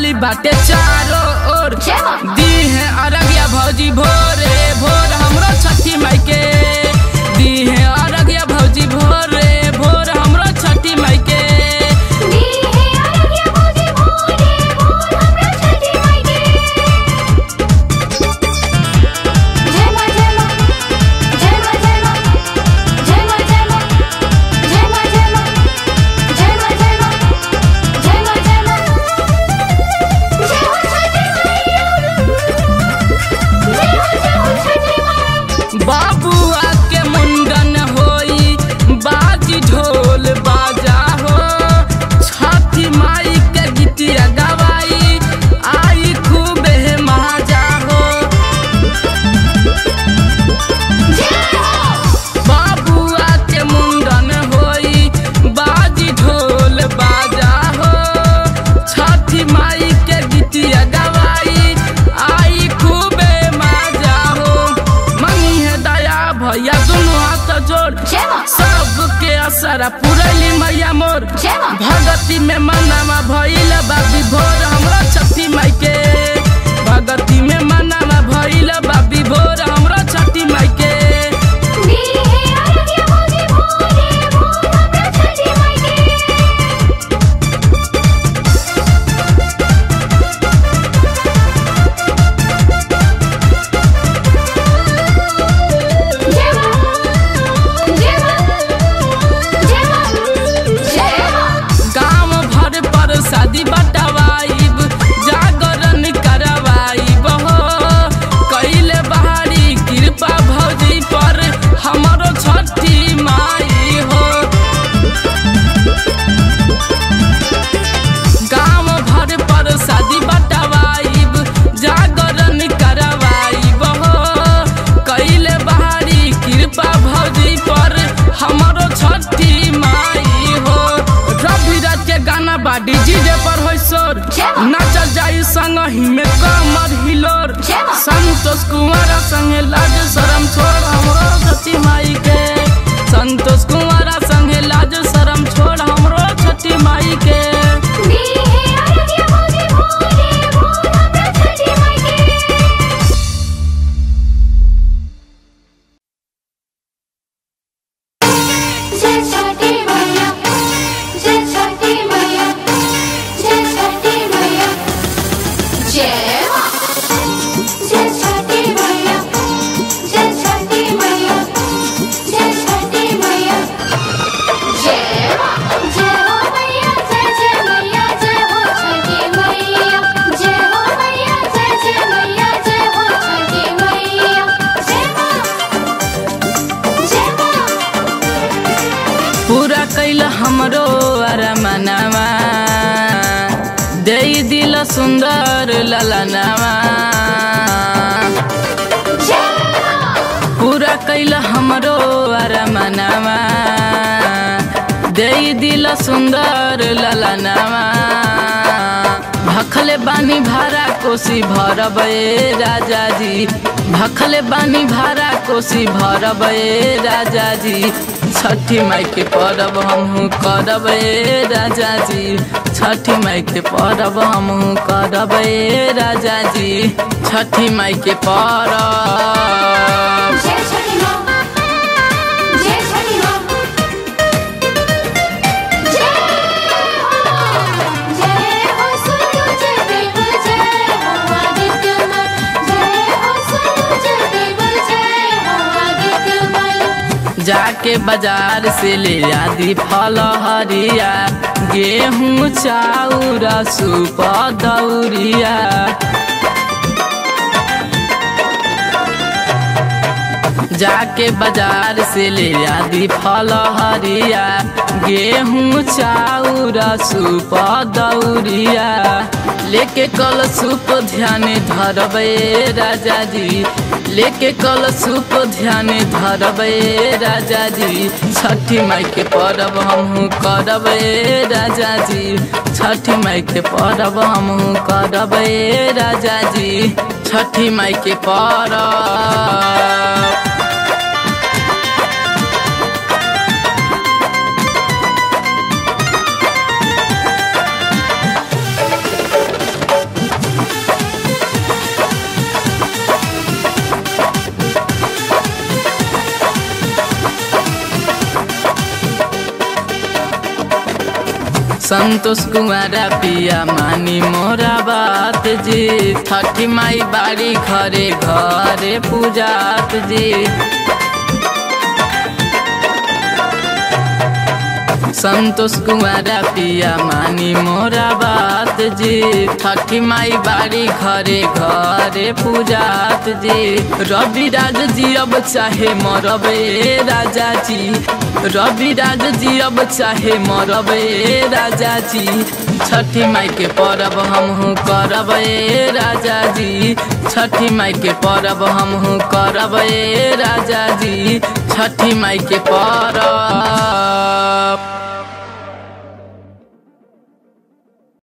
हरियाली बाटे चारों ओर जय माँ। दी है अरगिया भौजी भोरे भोर हमरो छठी माई के दी है अरगिया भौजी भोरे भोर हमरो छठी माई के दी है अरगिया भौजी भोरे भोर हमरा छठी माई के जय माँ जय माँ जय माँ जय माँ जय माँ जय माँ जय माँ जय माँ जय माँ जय माँ जय माँ जय माँ जय हो छठी मैया जय हो जय हो छठी माई बाबुआ के मुंडन होई बाजी ढोल बाजा हो छठी माई के गीतिया गवाई आई खूबे मजा हो जय हो बाबुआ के मुंडन होई बाजी ढोल बाजा हो छठी माई के गीतिया गवाई आई खूबे मजा हो मंगी है दया भैया दोनों हाथ जोड़ जय माँ सबके असर पुरैली मैया मोर जय माँ भगती में मनावा भइल बाबी भोर हमरा छठी माई के भगती में मनावा भइल बाबी भोर हमरा छठी माई के दी है अरगिया भौजी भोरे भोर हमरा छठी माई के जय माँ जय माँ जय माँ जय माँ गांव भर पर शादी बटवाइब जागरण करवाइब हो कैले बहारी कृपा भौजी पर हमरो छठी माई हो गांव भर पर शादी बटवाइब जागरण करवाइब हो कैले बहारी कृपा भौजी पर हमरो छठी माई हो रवि रात के गाना बाडी डीजे पर होई शोर जय माँ। नाचल जाई संग ही में कमर हिलोर जय माँ। संतोष कुमार संगे लाज शरम छोड़ हमरो छठी माई के संतोष कुमार संगे लाज शरम छोड़ हमरो छठी माई के दी है अरगिया भौजी भोरे भोर हमरा छठी माई के जय छठी मैया जय छठी मैया जय छठी मैया जय माँ जय छठी मैया जय छठी मैया जय छठी मैया जय माँ जय हो मैया जय जय मैया जय हो छठी मैया जय हो मैया जय जय मैया जय हो छठी मैया जय माँ जय माँ पूरा कैल हमरो अरमनवा दे दिल सुंदर ललनवा पूरा कैल हमरो अरमनवा दे दिल सुंदर ललनवा भखले बानी भारा कोसी भरब ए राजा जी भखले बानी भारा कोसी भरब ए राजा जी छठी माई के परब हमहू करब ए राजा जी छठी माई के परब हमहू करब ए राजा जी छठी माई के परब जय छठी माँ जय छठी माँ जय हो जय हो सूरज देव जय हो आदित्य मल जय हो सूरज देव जय हो आदित्य मल जाके बाजार से ले आदि फल हरिया गेहूँ चाउर सूप दौरिया जाके बाजार से ले आदि फल हरिया गेहूँ चाउर सूप दौरिया लेके कल सूप ध्यान धरबे राजा जी लेके कल सूप ध्यान धरबे राजा जी छठी माई के परब हमहू करबे राजा जी छठी माई के परब हमहू करबे राजा जी छठी माई के परब संतोष कुमारा पिया मानी मोरा बात जी छठी माई बाड़ी घरे घरे पूजात जी संतोष कुमारा पिया मानी मोरा बात जी छठी माई बाड़ी घरे घरे पूजात जी रवि राज जी अब चाहे मरबे राजा जी रवि राज जी अब चाहे मरबे राजा जी छठी माई के परब हमहू करब राजा जी छठी माई के परब हमहू करब राजा जी छठी माई के परब